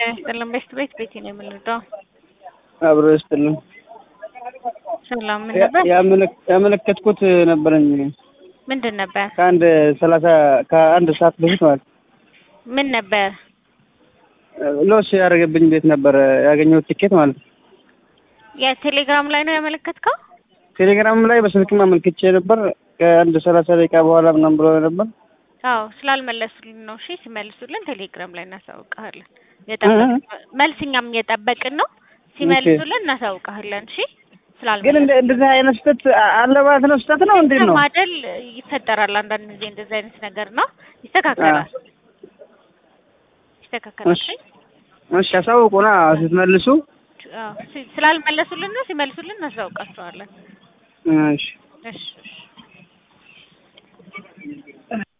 ይስጥልን። ቤስት ቤት ቤቴ ነው የምንወደው። አብሮ ይስጥልን። ሰላም ምን ነበር? ያመለከትኩት ነበረኝ ምንድን ነበር? ከአንድ ሰላሳ ከአንድ ሰዓት በፊት ማለት ምን ነበር? ሎስ ያደረገብኝ ቤት ነበር ያገኘሁት ቲኬት ማለት ነው። የቴሌግራም ላይ ነው ያመለከትከው? ቴሌግራም ላይ በስልክም አመልክቼ ነበር። ከአንድ ሰላሳ ደቂቃ በኋላ ምናምን ብሎ ነበር። አዎ ስላልመለሱልን ነው። እሺ ሲመልሱልን ቴሌግራም ላይ እናሳውቅሃለን። የጠበቅን መልስ እኛም እየጠበቅን ነው። ሲመልሱልን እናሳውቅሃለን። እሺ ግን ስላልመለሱ እንደ- እንደዚህ አይነት ስህተት አለ ማለት ነው። ስህተት ነው እንዴት ነው? ማደል ይፈጠራል። አንዳንድ ጊዜ እንደዚህ አይነት ነገር ነው። ይስተካከላል፣ ይስተካከላል። እሺ እሺ፣ አሳውቁና ስትመልሱ። አዎ ሲ- ስላልመለሱልን ነው። ሲመልሱልን እናሳውቃቸዋለን። እሺ እሺ እሺ